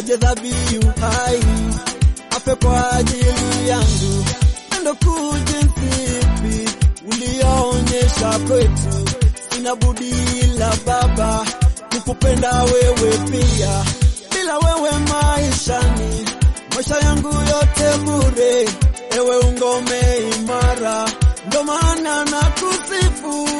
aje dhabihu hai afe kwa ajili yangu. Pendo kuu jinsi ipi ulioonyesha kwetu, sina budi ila Baba kukupenda wewe pia. Bila wewe maishani, maisha yangu yote bure. Ewe ungome imara, ndo maana nakusifu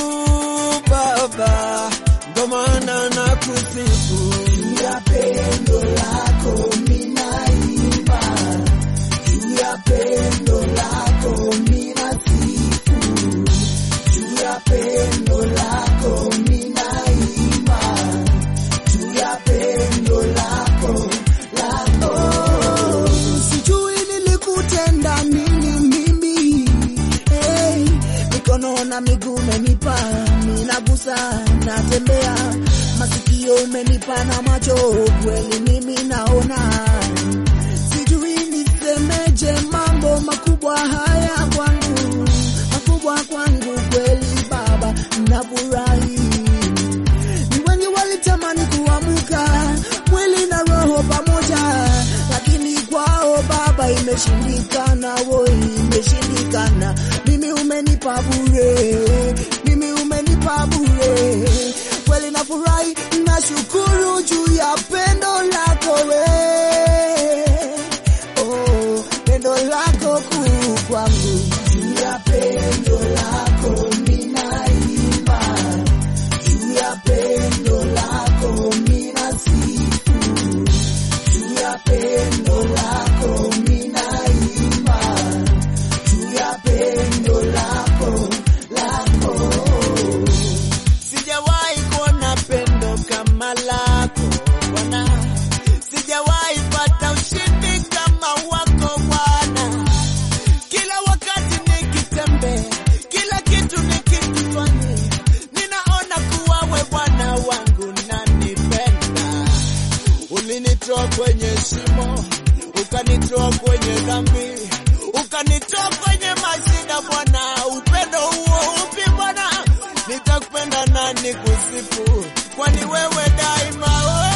Baba, ndo maana nakusifu Juu ya pendo lako ninaimba, juu ya pendo lako ninasifu, juu ya pendo lako ninaimba, juu ya pendo lako lako. Sijui nilikutenda nini mimi, hey, mikono na miguu umenipa, ninagusa natembea, masikio umenipa na macho, kweli mimi naona. Sijui nisemeje, mambo makubwa haya kwangu, makubwa kwangu kweli Baba, nafurahi. Ni wengi walitamani kuamka mwili na roho pamoja, lakini kwao Baba imeshindikana, wo imeshindikana. Mimi umenipa bure, mimi umenipa bure, kweli nafurahi, nashukuru juu ya pendo lako we, oh, pendo lako kuu kwangu, juu ya pendo lako ninaimba juu ya pendo lako ninasifu, juu ya pendo lako ninaimba, juu ya pendo lako lako. Sijawahi kuona pendo kama lako Bwana, sijawahi pata ushindi kama wako Bwana. Kila wakati nikitembea, kila kitu nikikifanya, ninaona kuwa we Bwana wangu nanipenda. Ulinitoa kwenye shimo, ukanitoa kwenye dhambi, ukanitoa kwenye mashida Bwana. Upendo huo upi Bwana? Nitakupenda na nikusifu, kwani wewe daima wewe